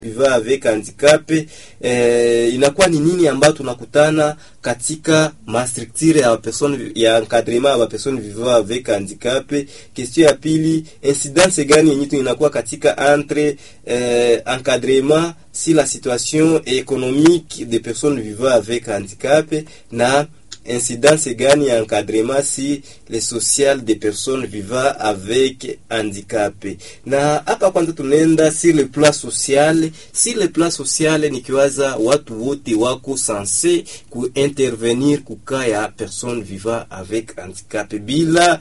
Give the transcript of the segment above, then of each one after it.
vivant avec handicap eh, inakuwa ni nini ambayo tunakutana katika mastructure ya person ya encadrement ya person vivant avec handicap. Question ya pili, incidence gani yenye inakuwa katika entre eh, encadrement si la situation économique des personnes vivant avec handicap na incidence gani ya encadrement si le social des personnes vivant avec handicap. Na hapa kwanza tunaenda sur le plan social. Si le plan social nikiwaza watu wote wako sanse kuintervenir kuka ya personne vivant avec handicap bila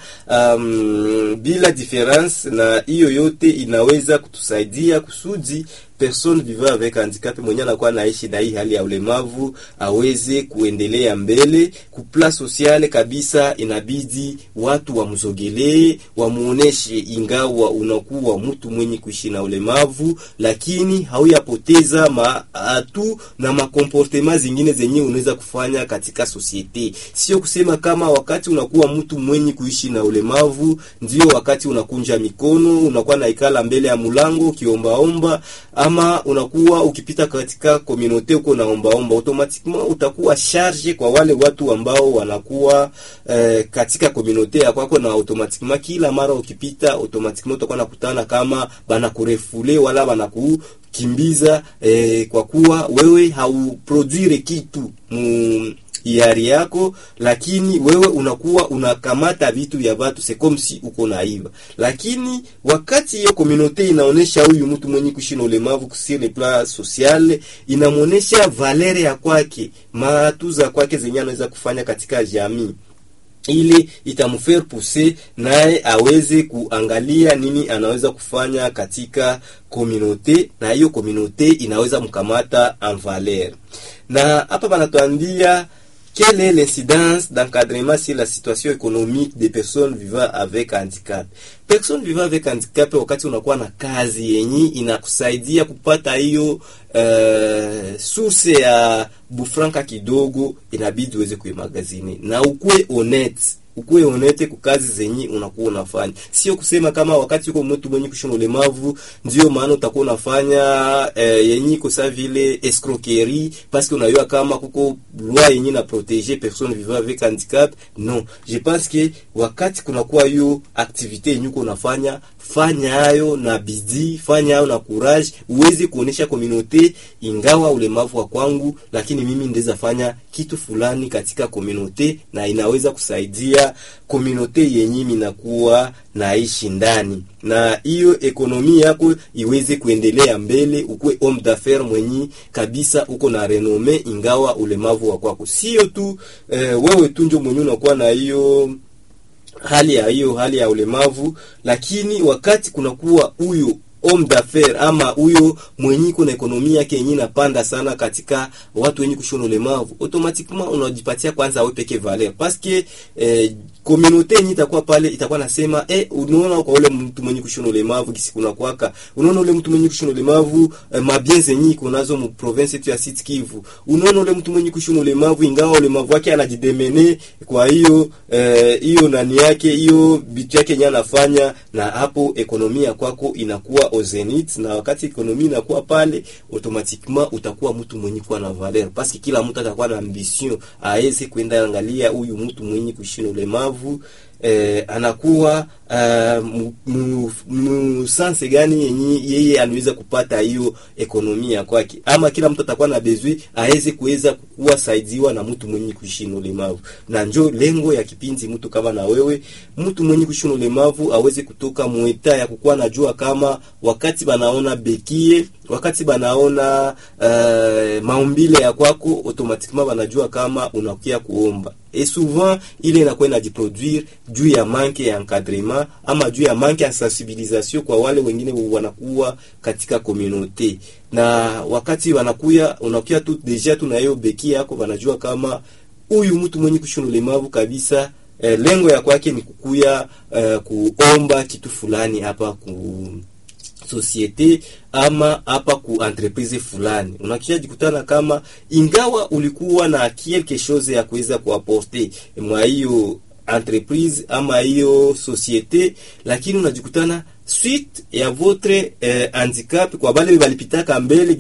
um, bila difference, na hiyo yote inaweza kutusaidia kusudi person vivant avec handicap mwenye anakuwa naishi na hii hali ya ulemavu aweze kuendelea mbele. Kupla sociale kabisa, inabidi watu wamzogelee, wamuoneshe ingawa unakuwa mtu mwenye kuishi na ulemavu, lakini hauyapoteza maatu na makomportema zingine zenye unaweza kufanya katika societe. Sio kusema kama wakati unakuwa mtu mwenye kuishi na ulemavu ndio wakati unakunja mikono, unakuwa naikala mbele ya mulango ukiombaomba ama unakuwa ukipita katika komunote uko naombaomba, automatiquement utakuwa charge kwa wale watu ambao wanakuwa eh, katika komunote ya kwako, na automatiquement kila mara ukipita, automatiquement utakuwa nakutana kama banakurefule wala banakukimbiza eh, kwa kuwa wewe hauproduire kitu mu hiari yako, lakini wewe unakuwa unakamata vitu vya watu c'est comme si uko naiba. Lakini wakati hiyo communauté inaonesha huyu mtu mwenye kuishi na ulemavu sur le plan social, inamuonesha valere ya kwake, matuza kwake zenye anaweza kufanya katika jamii ili itamfaire pousser naye aweze kuangalia nini anaweza kufanya katika communauté, na hiyo communauté inaweza mkamata en valeur. Na hapa banatuambia quelle est l'incidence d'encadrement sur la situation économique des personnes vivant avec handicap. Personne vivant avec handicap, wakati unakuwa na kazi yenye inakusaidia kupata hiyo uh, source ya bufranka kidogo, inabidi uweze kuimagazini na ukue honete ukuwe honete kukazi zenye unakuwa unafanya, sio kusema kama wakati uko mtu mwenye kushona ulemavu ndio maana utakuwa unafanya eh, yenye iko sa vile escroquerie parce que unajua kama kuko loi yenye na protéger personne vivant avec handicap. Non, je pense que wakati kunakuwa hiyo activité yenye uko unafanya fanya hayo na bidii, fanya hayo na courage, uweze kuonesha communauté, ingawa ulemavu wa kwangu, lakini mimi ndeza fanya kitu fulani katika communauté na inaweza kusaidia communauté yenye minakuwa naishi ndani, na hiyo ekonomi yako iweze kuendelea mbele, ukuwe homme d'affaires mwenye kabisa uko na renome, ingawa ulemavu wa kwako sio tu eh, wewe tu ndio mwenye unakuwa na hiyo hali ya hiyo hali ya ulemavu, lakini wakati kunakuwa huyo homme d'affaires ama huyo mwenye kuna ekonomia yake yenyewe inapanda sana katika watu wenye kushona ulemavu, automatiquement unajipatia kwanza wewe peke valeur parce que eh, communauté yenyewe itakuwa pale itakuwa nasema eh, unaona kwa ule mtu mwenye kushona ulemavu kisi kuna kwaka, unaona ule mtu mwenye kushona ulemavu eh, mabien zenyewe iko nazo mu province yetu ya Sud Kivu, unaona ule mtu mwenye kushona ulemavu ingawa ulemavu wake anajidemene, kwa hiyo hiyo eh, nani yake hiyo bitu yake yenyewe anafanya, na hapo ekonomia kwako inakuwa au zenith, na wakati ekonomi inakuwa pale, automatiquement utakuwa mtu mwenye kuwa na valeur, parce que kila mtu atakuwa na ambition aweze kwenda angalia huyu mtu mwenye kushina ulemavu eh, anakuwa uh, musanse gani yenye yeye anaweza kupata hiyo ekonomi ya kwake, ama kila mtu atakuwa na bezwi aweze kuweza kuwa saidiwa na mtu mwenye kuishi na ulemavu. Na njo lengo ya kipindi, mtu kama na wewe, mtu mwenye kuishi na ulemavu aweze kutoka mweta ya kukuwa najua kama wakati banaona bekie, wakati banaona uh, maumbile ya kwako, automatiquement banajua kama unakia kuomba et souvent ile inakuwa inajiproduire juu ya manke ya encadrement ama juu ya manke ya sensibilisation kwa wale wengine wanakuwa katika communauté, na wakati wanakuya unakuya tu deja tu na hiyo beki yako, wanajua kama huyu mtu mwenye kushona ulemavu kabisa eh, lengo ya kwake ni kukuya eh, kuomba kitu fulani hapa ku societe ama hapa ku entreprise fulani, unakia jikutana kama ingawa ulikuwa na quelque chose ya kuweza kuaporte mwa hiyo entreprise ama hiyo societe, lakini unajikutana suite ya votre eh, handicap kwa bale balipitaka mbele